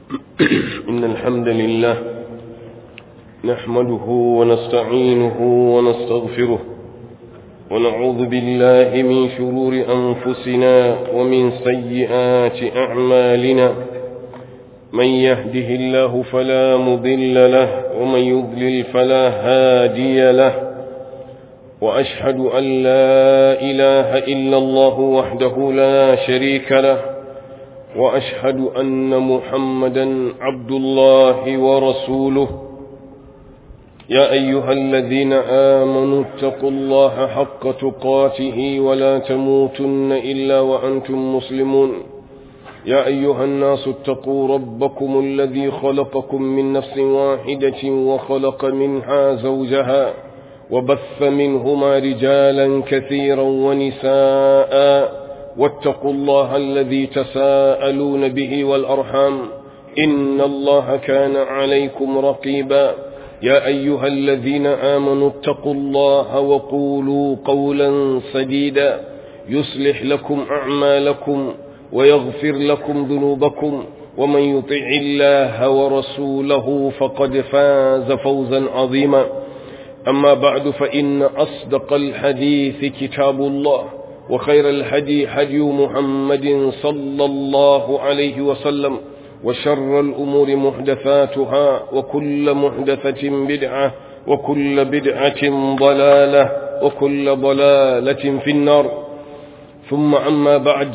إن الحمد لله نحمده ونستعينه ونستغفره ونعوذ بالله من شرور أنفسنا ومن سيئات أعمالنا من يهده الله فلا مضل له ومن يضلل فلا هادي له وأشهد أن لا إله إلا الله وحده لا شريك له وأشهد أن محمدا عبد الله ورسوله يا أيها الذين آمنوا اتقوا الله حق تقاته ولا تموتن إلا وأنتم مسلمون يا أيها الناس اتقوا ربكم الذي خلقكم من نفس واحدة وخلق منها زوجها وبث منهما رجالا كثيرا ونساء واتقوا الله الذي تساءلون به والأرحام إن الله كان عليكم رقيبا يا أيها الذين آمنوا اتقوا الله وقولوا قولا سديدا يصلح لكم أعمالكم ويغفر لكم ذنوبكم ومن يطع الله ورسوله فقد فاز فوزا عظيما أما بعد فإن أصدق الحديث كتاب الله وخير الهدي هدي محمد صلى الله عليه وسلم وشر الأمور محدثاتها وكل محدثة بدعة وكل بدعة ضلالة وكل ضلالة في النار ثم أما بعد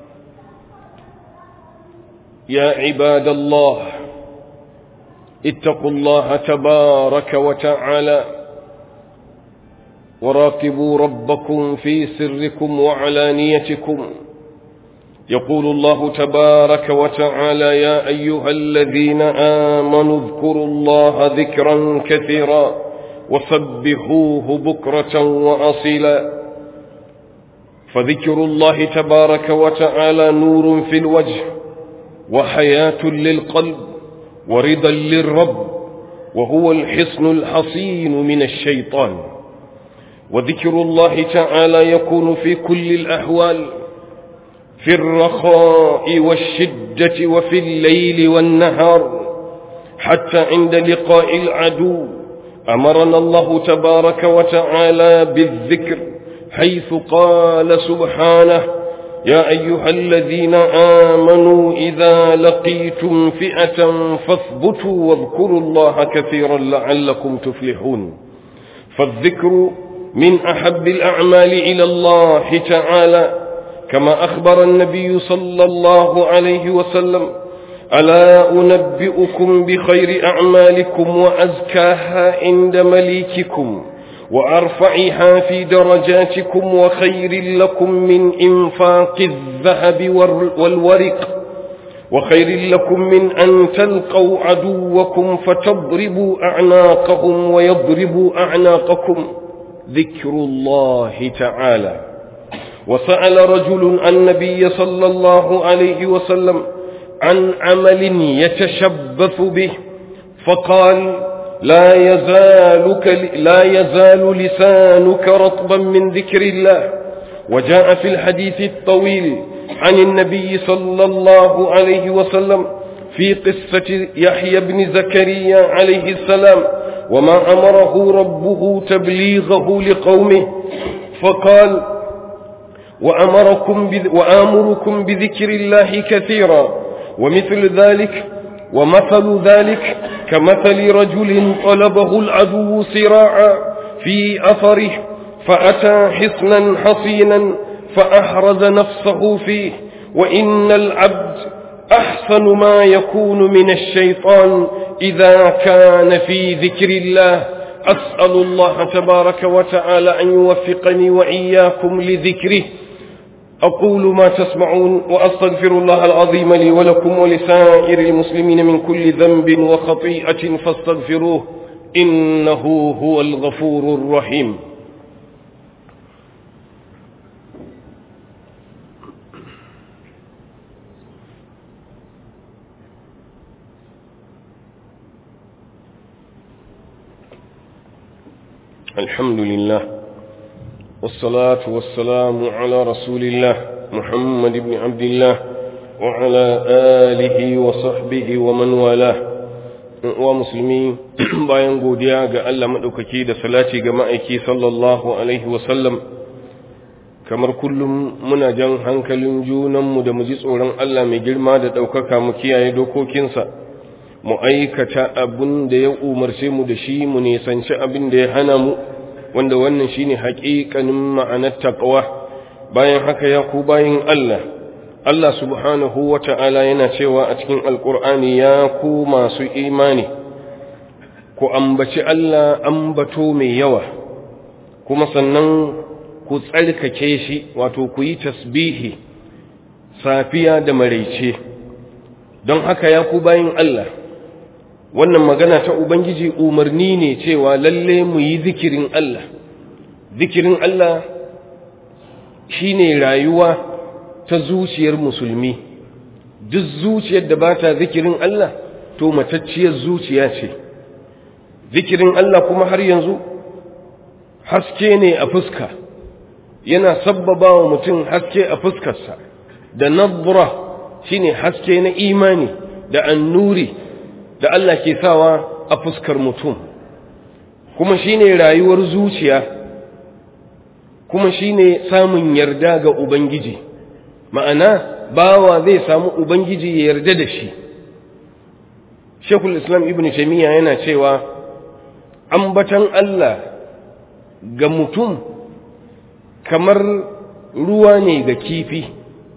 يا عباد الله اتقوا الله تبارك وتعالى وراقبوا ربكم في سركم وعلانيتكم يقول الله تبارك وتعالى يا أيها الذين آمنوا اذكروا الله ذكرا كثيرا وسبحوه بكرة وأصيلا فذكر الله تبارك وتعالى نور في الوجه وحياة للقلب ورضا للرب وهو الحصن الحصين من الشيطان وذكر الله تعالى يكون في كل الأحوال في الرخاء والشدة وفي الليل والنهار حتى عند لقاء العدو أمرنا الله تبارك وتعالى بالذكر حيث قال سبحانه يا أيها الذين آمنوا إذا لقيتم فئة فاثبتوا واذكروا الله كثيرا لعلكم تفلحون فالذكر من أحب الأعمال إلى الله تعالى كما أخبر النبي صلى الله عليه وسلم ألا أنبئكم بخير أعمالكم وأزكاها عند مليككم وأرفعها في درجاتكم وخير لكم من إنفاق الذهب والورق وخير لكم من أن تلقوا عدوكم فتضربوا أعناقهم ويضربوا أعناقكم ذكر الله تعالى وسأل رجل النبي صلى الله عليه وسلم عن عمل يتشبث به فقال لا يزالك لا يزال لسانك رطبا من ذكر الله وجاء في الحديث الطويل عن النبي صلى الله عليه وسلم في قصة يحيى بن زكريا عليه السلام وما أمره ربه تبليغه لقومه فقال وأمركم وآمركم بذكر الله كثيرا ومثل ذلك ومثل ذلك كمثل رجل طلبه العدو صراعا في أثره فأتى حصنا حصينا فأحرز نفسه فيه وإن العبد أحسن ما يكون من الشيطان إذا كان في ذكر الله أسأل الله تبارك وتعالى أن يوفقني وإياكم لذكره أقول ما تسمعون وأستغفر الله العظيم لي ولكم ولسائر المسلمين من كل ذنب وخطيئة فاستغفروه إنه هو الغفور الرحيم الحمد لله والصلاة والسلام على رسول الله محمد بن عبد الله وعلى آله وصحبه ومن والاه ومسلمين bayan godiya ga Allah maɗaukaki da salati ga ma'aiki sallallahu alaihi wasallam kamar kullum muna jan hankalin junanmu da mu ji tsoron Allah mai girma da ɗaukaka mu kiyaye dokokinsa mu aikata abin da ya umarce mu da shi mu nisanci abin da ya hana mu wanda wannan shine haƙiƙanin ma'anar taqwa bayan haka ya ku bayin Allah Allah subhanahu wa ta'ala yana cewa a cikin alƙur'ani ya ku masu imani ku ambaci Allah ambato mai yawa kuma sannan ku tsarkake shi wato ku yi tasbihi safiya da maraice don haka ya ku bayin Allah wannan magana ta Ubangiji umarni ne cewa lalle mu yi zikirin Allah zikirin Allah shine rayuwa ta zuciyar musulmi duk zuciyar da ba ta zikirin Allah to matacciyar zuciya ce zikirin Allah kuma har yanzu haske ne a fuska yana sabbaba wa mutum haske a fuskarsa da nabra shine haske na imani da annuri da Allah ke sawa a fuskar mutum kuma shine rayuwar zuciya kuma shine samun yarda ga ubangiji ma'ana bawa zai samu ubangiji ya yarda da shi Sheikhul Islam Ibn Taymiyyah yana cewa ambatan Allah ga mutum kamar ruwa ne ga kifi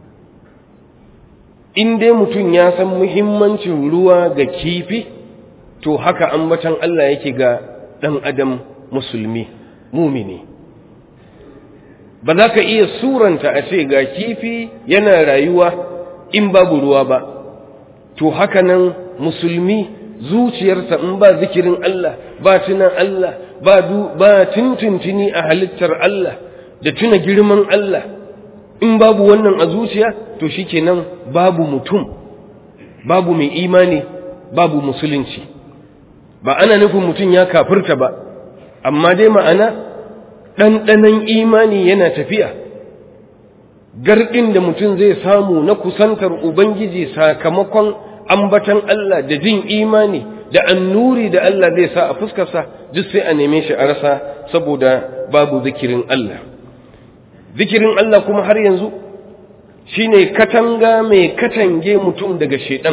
in dai mutum ya san muhimmancin ruwa ga kifi to haka ambatan Allah yake ga ɗan adam musulmi mumini ba za ka iya suranta a ce ga kifi yana rayuwa in babu ruwa ba to haka nan musulmi zuciyarsa in ba zikirin Allah ba tunan Allah ba ba tuntuntuni a halittar Allah da tuna girman Allah in babu wannan a zuciya to shikenan babu mutum babu mai imani babu musulunci ba ana nufin mutum ya kafirta ba amma dai ma'ana ɗanɗanon imani yana tafiya garɗin da mutum zai samu na kusantar ubangiji sakamakon ambatan Allah da jin imani da annuri da Allah zai sa a fuskarsa duk sai a neme shi a rasa saboda babu zikirin Allah zikirin Allah kuma har yanzu shine katanga mai katange mutum daga shedan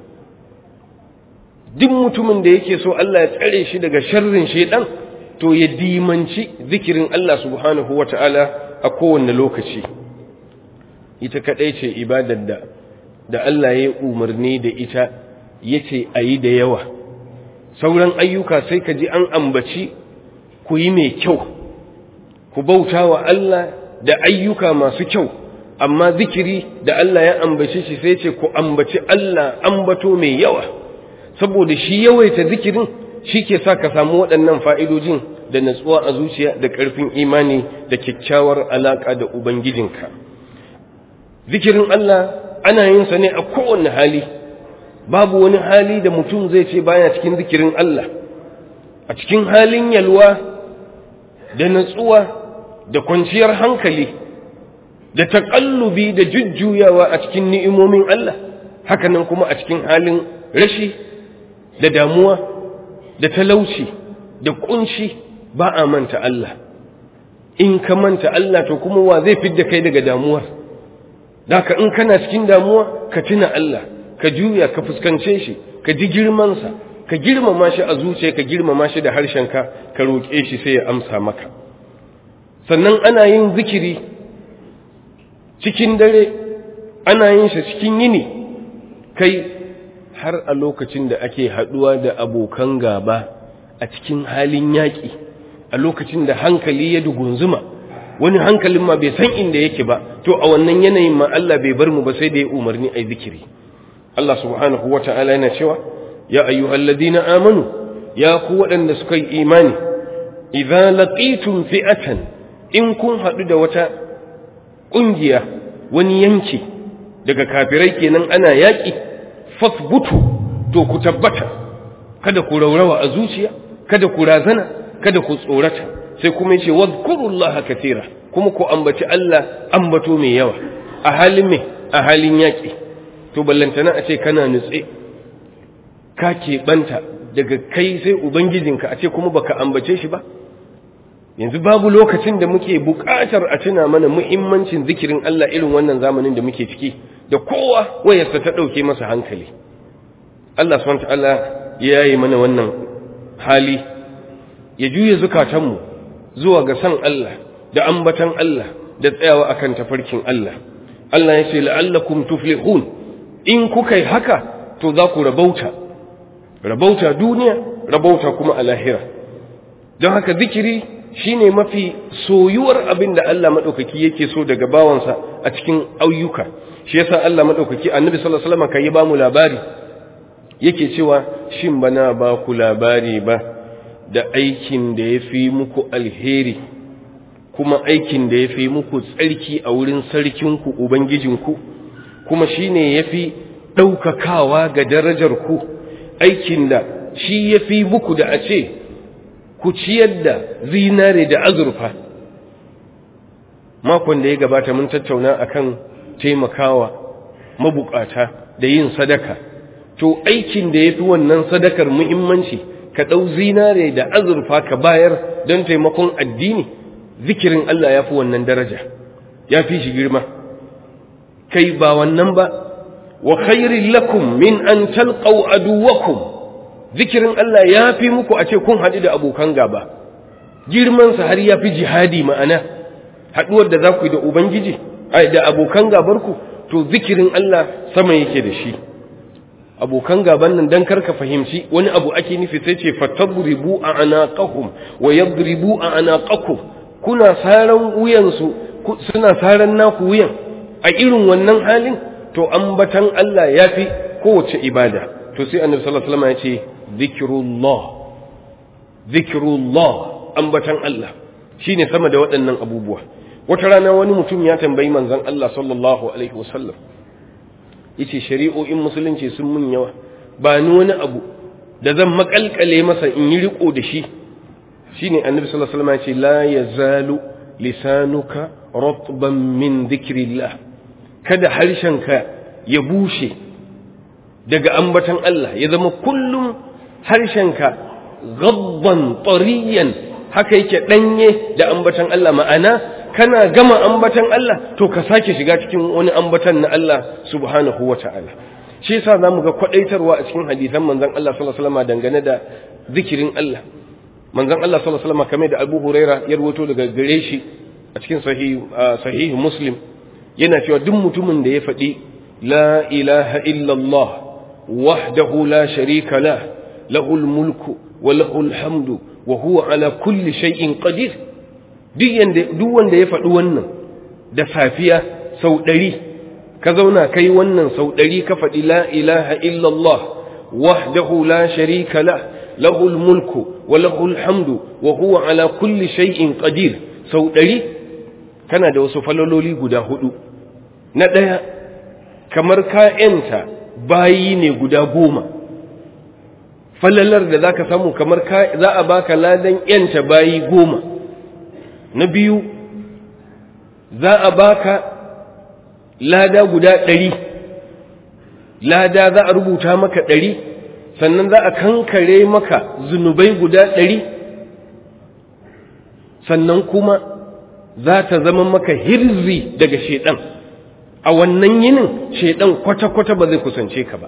duk mutumin da yake so Allah ya tsare shi daga sharrin shedan to ya dimanci zikirin Allah subhanahu wata'ala a kowanne lokaci ita kadai ce ibadar da da Allah ya umarni da ita yace ayi da yawa sauran ayyuka sai ka ji an ambaci ku yi mai kyau ku bauta wa Allah da ayyuka masu kyau amma zikiri da Allah ya ambace shi sai ce ku ambaci Allah ambato mai yawa saboda shi yawaita zikirin shi ke sa ka samu waɗannan fa'idojin da natsuwa a zuciya da ƙarfin imani da kyakkyawar alaƙa da Ubangijinka. Zikirin Allah ana yin sa ne a kowane hali, babu wani hali da mutum zai ce baya cikin zikirin Allah, a cikin halin yalwa da natsuwa da kwanciyar hankali da taƙallubi da jujjuyawa a cikin ni'imomin Allah, hakanan kuma a cikin halin rashi da damuwa da talauci da kunci ba a manta Allah in ka manta Allah to kuma wa zai fidda kai daga damuwar daka in kana cikin damuwa ka tuna Allah ka juya ka fuskance shi ka ji girmansa ka girmama shi a zuciya ka girmama shi da harshenka ka roƙe shi sai ya amsa maka sannan ana yin zikiri cikin dare ana yin shi cikin yini kai har a lokacin da ake haɗuwa da abokan gaba a cikin halin yaƙi a lokacin da hankali ya dugunzuma wani hankalin ma bai san inda yake ba to a wannan yanayin ma Allah bai bar mu ba sai da ya umarni ai zikiri Allah subhanahu wata'ala yana cewa ya ayyuhalladhina amanu ya ku waɗanda suka yi imani idza laqitum fi'atan in kun haɗu da wata ƙungiya wani yanki daga kafirai kenan ana yaƙi fasbutu to ku tabbata kada ku raurawa a zuciya kada ku razana kada ku tsorata sai kuma yace wadhkurullaha katira kuma ku ambaci Allah ambato mai yawa a halin me a halin yaki to ballantana a ce kana nutse ka keɓanta daga kai sai ubangijinka a ce kuma baka ambace shi ba yanzu babu lokacin da muke buƙatar a tuna mana muhimmancin zikirin Allah irin wannan zamanin da muke ciki da kowa wayarsa ta ɗauke masa hankali Allah subhanahu ta'ala ya yi mana wannan hali ya juya zukatanmu zuwa ga san Allah da ambatan Allah da tsayawa akan tafarkin Allah Allah ya ce la'allakum tuflihun in kuka yi haka to za ku rabauta rabauta duniya rabauta kuma a lahira don haka zikiri shine mafi soyuwar abin da Allah maɗaukaki yake so daga bawansa a cikin ayyuka shi yasa Allah maɗaukaki annabi sallallahu alaihi wasallam kai ba mu labari yake cewa shin bana ba ku labari ba da aikin da ya fi muku alheri kuma aikin da ya fi muku tsarki a wurin sarkinku ubangijinku kuma shine ya fi ɗaukakawa ga darajarku aikin da shi ya fi muku da a ce ku ciyar da zinare da azurfa makon da ya gabata mun tattauna akan taimakawa mabukata da yin sadaka to aikin da ya fi wannan sadakar muhimmanci ka ɗau zinare da azurfa ka bayar don taimakon addini zikirin Allah ya fi wannan daraja ya fi shi girma kai ba wannan ba wa khairin lakum min an talqaw aduwakum zikirin Allah ya fi muku a ce kun haɗu da abokan gaba girmansa har ya fi jihadi ma'ana haɗuwar da za ku yi da ubangiji da abokan gabarku to zikirin Allah sama yake da shi abokan gaban nan dan karka fahimci wani abu ake nufi sai ce fatadribu a anaqahum wa yadribu a anaqakum kuna saran wuyansu suna saran naku wuyan a irin wannan halin to ambatan Allah yafi kowace ibada to sai annabi sallallahu alaihi wasallam ya ce zikrullah zikrullah ambatan Allah shine sama da waɗannan abubuwa wata rana wani mutum ya tambayi manzon Allah sallallahu alaihi wasallam yace shari'o'in musulunci sun mun yawa ba ni wani abu da zan makalkale masa in yi riko da shi shine annabi sallallahu alaihi wasallam yace la yazalu lisanuka ratban min dhikrillah kada harshenka ya bushe daga ambatan Allah ya zama kullum harshenka gabban tariyan haka yake danye da ambatan Allah ma'ana kana gama ambatan Allah to ka sake shiga cikin wani ambatan na Allah subhanahu wata'ala shi yasa zamu ga kwadaitarwa a cikin hadisan manzon Allah sallallahu alaihi wasallam dangane da zikirin Allah manzon Allah sallallahu alaihi wasallam kamar da Abu Huraira ya rawaito daga gare shi a cikin sahih sahih Muslim yana cewa duk mutumin da ya faɗi la ilaha illallah wahdahu la sharika la lahul mulku wa lahul hamdu wa huwa ala kulli shay'in qadir duk wanda ya faɗi wannan da safiya sau ɗari ka zauna kai wannan sau ɗari ka faɗi la ilaha illallah wahdahu la sharika la lahul mulku wa lahul hamdu wa huwa ala kulli shay'in qadir sau ɗari kana da wasu falololi guda hudu na ɗaya kamar ka'yanta bayi ne guda goma falalar da za ka samu kamar za a baka ladan ‘yanta bayi goma na biyu za a baka lada guda ɗari lada za a rubuta maka ɗari sannan za a kankare maka zunubai guda ɗari sannan kuma za ta zama maka hirzi daga shaiɗan a wannan yinin shaiɗan kwata-kwata ba zai kusance ka ba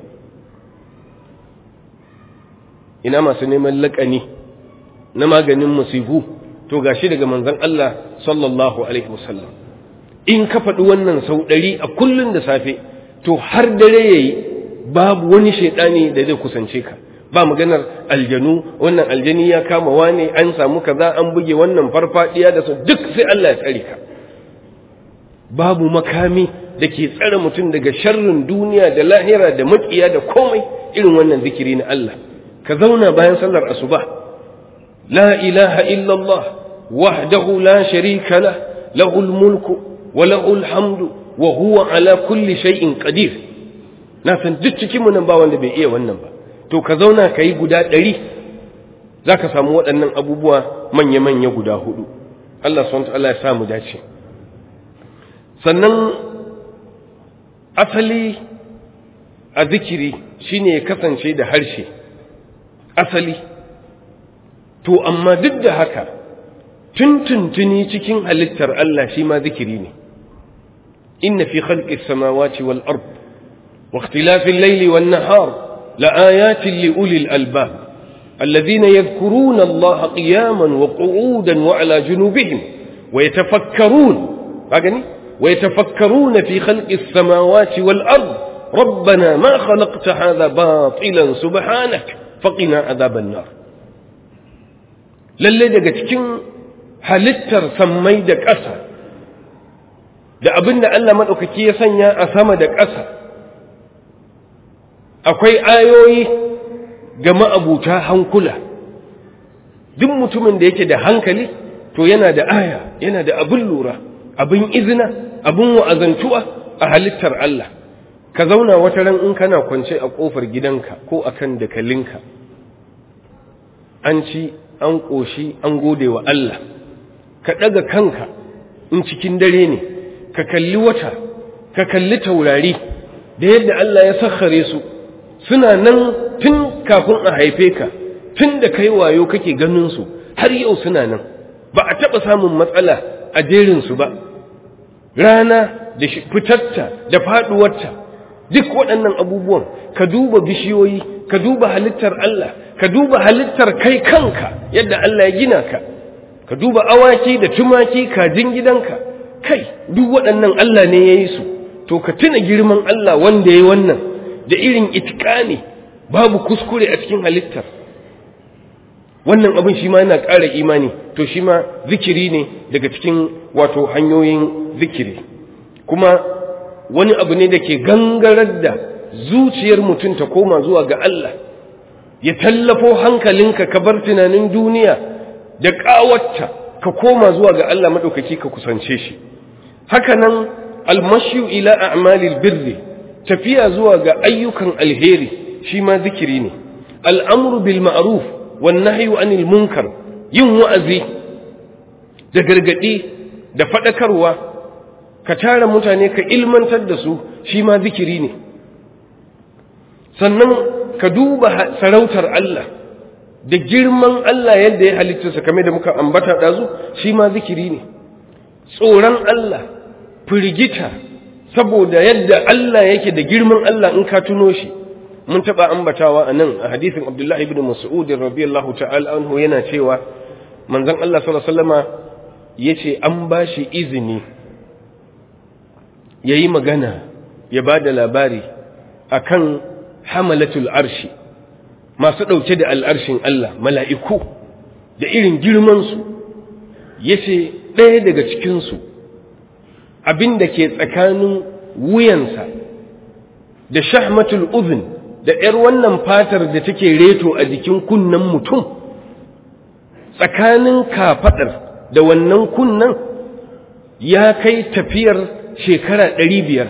ina masu neman laƙani na maganin musibu to gashi daga manzon Allah sallallahu alaihi wasallam in ka faɗi wannan sau ɗari a kullum da safe to har dare yayi babu wani shaidani da zai kusance ka ba maganar aljanu wannan aljani ya kama wane an samu kaza an buge wannan farfadiya da su duk sai Allah ya tsare ka babu makami da ke tsare mutum daga sharrin duniya da lahira da makiya da komai irin wannan zikiri na Allah ka zauna bayan sallar asuba la ilaha illallah wahdahu la sharika lah lahul mulku wa lahul hamdu wa huwa ala kulli shay'in qadir na san duk cikin mu nan ba wanda bai iya wannan ba to ka zauna kai guda ɗari zaka samu waɗannan abubuwa manya-manya guda hudu Allah subhanahu wa ta'ala ya samu dace sannan asali a zikiri shine ya kasance da harshe asali to amma duk da haka tuntuntuni cikin halittar Allah shi ma zikiri ne inna fi khalqis samawati wal ard wa ikhtilafil layli wan nahar la ayatin li ulil albab alladhina yadhkuruna Allah qiyaman wa qu'udan wa ala junubihim wa yatafakkarun bagani wa yatafakkaruna fi khalqis samawati wal ard ربنا ما خلقت هذا باطلا سبحانك فقنا عذاب النار lalle daga cikin halittar sammai da ƙasa da abin da Allah maɗaukaki ya sanya a sama da ƙasa akwai ayoyi ga ma'abuta hankula duk mutumin da yake da hankali to yana da aya yana da abin lura abin izina abin wa'azantuwa a halittar Allah ka zauna wata ran in kana kwance a ƙofar gidanka ko akan dakalinka an ci an ƙoshi an gode wa Allah ka ɗaga kanka in cikin dare ne ka kalli wata ka kalli taurari da yadda Allah ya sakhare su suna nan tun kafin a haife ka tun da kai wayo kake ganin su har yau suna nan ba a taɓa samun matsala a jerinsu ba rana da fitarta da faɗuwarta duk waɗannan abubuwan ka duba bishiyoyi ka duba halittar Allah ka duba halittar kai kanka yadda Allah ya gina ka ka duba awaki da tumaki kajin gidanka kai duk waɗannan Allah ne ya yi su to ka tuna girman Allah wanda ya yi wannan da irin itikani babu kuskure a cikin halittar wannan abin shi ma yana ƙara imani to shi ma zikiri ne daga cikin wato hanyoyin zikiri kuma wani abu ne da ke gangarar da zuciyar mutum ta koma zuwa ga Allah ya tallafo hankalinka ka bar tunanin duniya da ƙawatta ka koma zuwa ga Allah maɗaukaki ka kusance shi hakanan almashu ila a'malil birri tafiya zuwa ga ayyukan alheri shi ma zikiri ne al'amru bil ma'ruf wan nahyu anil munkar yin wa'azi da gargadi da fadakarwa ka tara mutane ka ilmantar da su shi ma zikiri ne sannan ka duba sarautar Allah da girman Allah yadda ya halitta sa kame da muka ambata dazu shi ma zikiri ne tsoron Allah firgita saboda yadda Allah yake da girman Allah in ka tuno shi mun taba ambatawa a nan a hadisin Abdullah ibn Mas'ud radiyallahu ta'ala anhu yana cewa manzon Allah sallallahu alaihi wasallama yace an bashi izini yayi magana ya bada labari akan hamalatul arshi masu dauke da al'arshin Allah mala'iku da irin girman su yace ɗaya daga cikin su abin da ke tsakanin wuyansa da shahmatul uzun da ‘yar wannan fatar da take reto a jikin kunnen mutum tsakanin kafaɗar da wannan kunnen ya kai tafiyar shekara ɗari biyar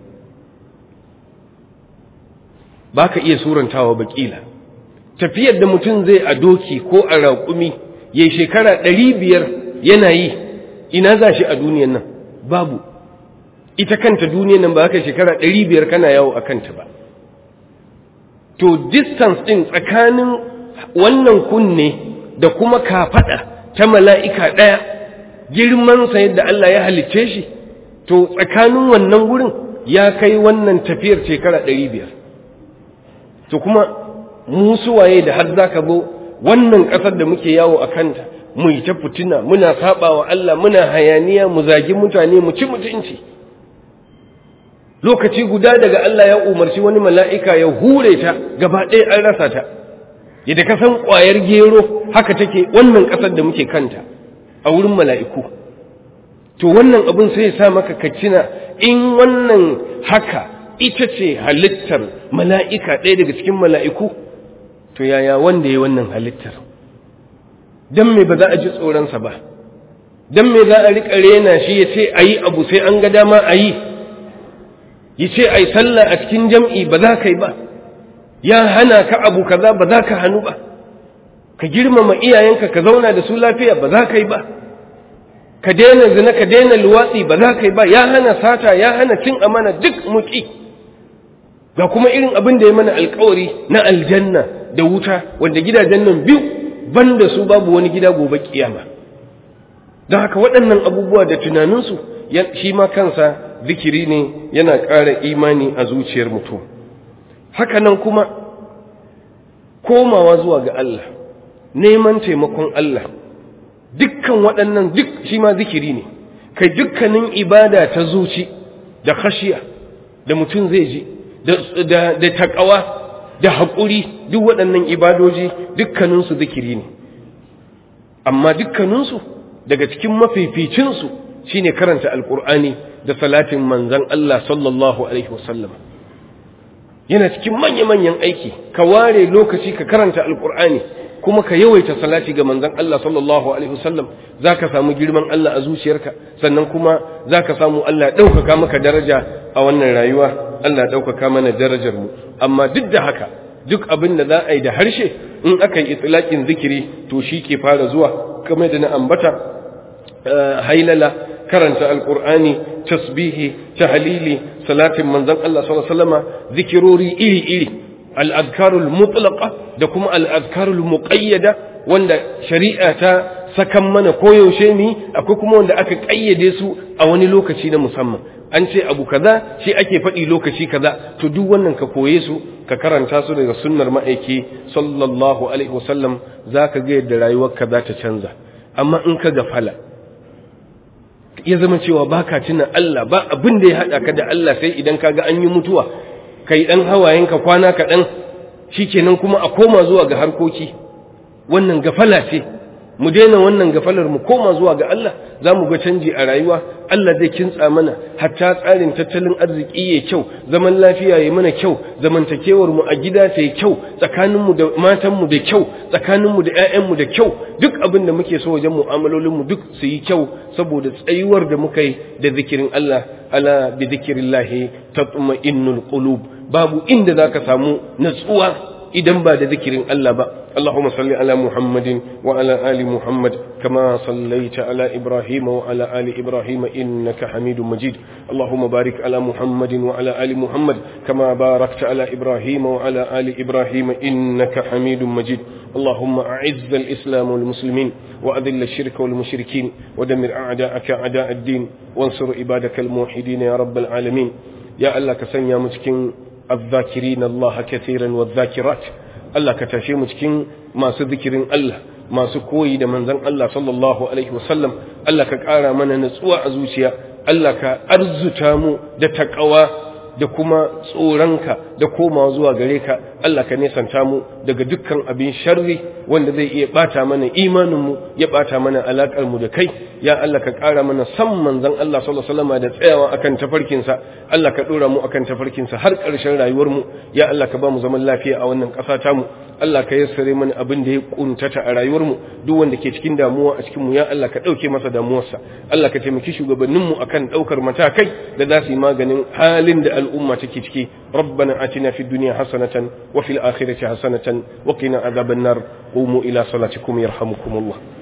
ba ka iya surantawa bakila tafiyar da mutum zai a doki ko a raƙumi ya shekara ɗari biyar yana yi ina za shi a duniyan nan babu ita kanta duniyan nan ba ka shekara ɗari biyar kana yawo a kanta ba to distance ɗin tsakanin wannan kunne da kuma kafaɗa ta mala'ika ɗaya girmansa yadda Allah ya halicce shi to tsakanin wannan wurin ya kai wannan tafiyar shekara ɗari biyar to kuma musu waye da har za ka zo wannan ƙasar da muke yawo a kanta mu yi ta fitina muna saba wa Allah muna hayaniya mu zagi mutane mu ci mutunci lokaci guda daga Allah ya umarci wani mala'ika ya hure ta gaba ɗaya an rasa ta yadda ka san ƙwayar gero haka take wannan ƙasar da muke kanta a wurin mala'iku to wannan abin sai ya sa maka kacina in wannan haka ita ce halittar mala'ika ɗaya daga cikin mala'iku to yaya wanda ya wannan halittar don me ba za a ji tsoronsa ba don me za a riƙa rena shi ya ce a yi abu sai an ga dama a yi ya ce a yi sallah a cikin jam'i ba za ka yi ba ya hana ka abu kaza ba za ka hannu ba ka girmama iyayenka ka zauna da su lafiya ba za ka yi ba ka daina zina ka daina luwatsi ba za ka yi ba ya hana sata ya hana cin amana duk muki ga kuma irin abin da ya mana alkawari na aljanna da wuta wanda gidajen nan biyu banda su babu wani gida gobe kiyama don haka waɗannan abubuwa da tunaninsu shi ma kansa zikiri ne yana ƙara imani a zuciyar mutum hakanan kuma komawa zuwa ga Allah neman taimakon Allah dukkan waɗannan duk shi ma zikiri ne kai dukkanin ibada ta zuci da khashiya da mutum zai ji da taƙawa da haƙuri duk waɗannan ibadoji dukkaninsu zikiri ne amma dukkaninsu daga cikin mafificinsu shine karanta alƙur'ani da salatin manzan Allah sallallahu alaihi wasallam yana cikin manya-manyan aiki ka ware lokaci ka karanta alƙur'ani kuma ka yawaita salati ga manzan Allah sallallahu alaihi wasallam za ka samu girman Allah a zuciyarka sannan kuma za ka samu Allah ɗaukaka maka daraja a wannan rayuwa Allah ɗaukaka mana darajar mu amma duk da haka duk abin da za a yi da harshe in aka yi itilakin zikiri to shi ke fara zuwa kamar da na ambata hailala karanta alkur'ani tasbihi tahlili salatin manzon Allah sallallahu alaihi wasallama zikirori iri iri al-azkarul mutlaqa da kuma al-azkarul muqayyada wanda shari'a ta sakan mana koyaushe mi akwai kuma wanda aka kayyade su a wani lokaci na musamman an ce abu kaza shi ake faɗi lokaci kaza to duk wannan ka koye su ka karanta su daga sunnar ma'aiki sallallahu alaihi wasallam zaka ga yadda rayuwarka za ta canza amma in ka gafala ya zama cewa baka tuna Allah ba abin da ya haɗa ka da Allah sai idan ka ga an yi mutuwa kai ɗan hawayenka kwana kaɗan shikenan kuma a koma zuwa ga harkoki wannan gafala ce mu daina wannan gafalar mu koma zuwa ga Allah za mu ga canji a rayuwa Allah zai kintsa mana hatta tsarin tattalin arziki ya kyau zaman lafiya ya mana kyau zamantakewar mu a gida ta yi kyau tsakanin mu da matan mu da kyau tsakanin mu da ƴaƴan mu da kyau duk abin da muke so wajen mu'amalolin mu duk su yi kyau saboda tsayuwar da muka yi da zikirin Allah ala bi zikrillahi tatma'innul qulub babu inda zaka samu natsuwa idan ba da zikirin Allah ba Allahumma salli ala Muhammadin wa ala ali Muhammad kama sallaita ala Ibrahim wa ala ali Ibrahim innaka Hamidum Majid Allahumma barik ala Muhammadin wa ala ali Muhammad kama barakta ala Ibrahim wa ala ali Ibrahim innaka Hamidum Majid اللهم أعز الإسلام والمسلمين وأذل الشرك والمشركين ودمر أعداءك أعداء الدين وانصر عبادك الموحدين يا رب العالمين يا الله كسنيا مسكين الذاكرين الله كثيرا والذاكرات Allah ka tashe mu cikin masu zikirin Allah masu koyi da manzon Allah sallallahu alaihi wasallam Allah ka ƙara mana natsuwa a zuciya Allah ka arzuta mu da takawa da kuma tsoronka da komawa zuwa gare ka Allah ka nesanta mu daga dukkan abin sharri wanda zai iya bata mana imaninmu ya bata mana alakar mu da kai ya Allah ka ƙara mana san manzon Allah sallallahu alaihi wasallam da tsayawa akan tafarkinsa Allah ka dora mu akan tafarkinsa har ƙarshen rayuwar mu ya Allah ka ba mu zaman lafiya a wannan ƙasa ta mu Allah ka yassare mana abin da ya kuntata a rayuwar mu duk wanda ke cikin damuwa a cikin mu ya Allah ka dauke masa damuwarsa Allah ka taimaki shugabannin mu akan daukar matakai da za su yi maganin halin da al'umma take ciki ربنا آتنا في الدنيا حسنة وفي الآخرة حسنة وقنا عذاب النار قوموا إلى صلاتكم يرحمكم الله